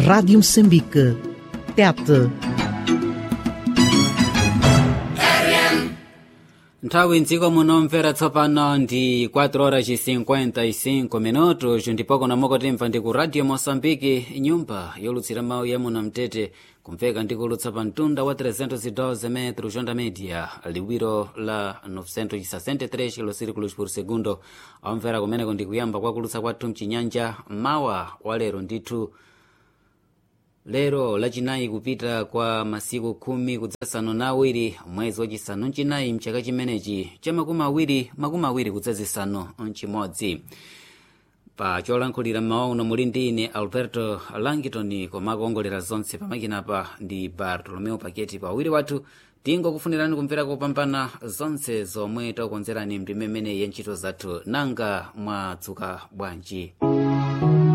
Rádio Moçambique. Tete. nthawi mdziko munomvera tsopano ndi 4 horas 55 minutos ndipo kuno mukutimva ndi ku radio moçambique nyumba yolutsira mawu ya muno mtete kumveka ndi kulutsa pa mtunda wa 312 metros onda media liwiro la 963 kilosirikulos por segundo omvera kumeneko ndi kuyamba kwa kulutsa kwathu mchinyanja mawa wa lero ndithu lero lachinayi kupita kwa masiku khumi kudzasanu na awiri mwezi wachisanu mchinayi mchaka chimenechi cha makumi awiri makumi awiri kudzazisanu mchimodzi pa cholankhulira mmawa uno muli ndi ine alberto langitoni koma akuongolera zonse pamakinapa ndi bartolomeo paketi pawiri wathu tingokufunirani kumvera kopambana zonse zomwe takukonzerani mndime imeneyi ya ntchito zathu nanga mwadzuka bwanji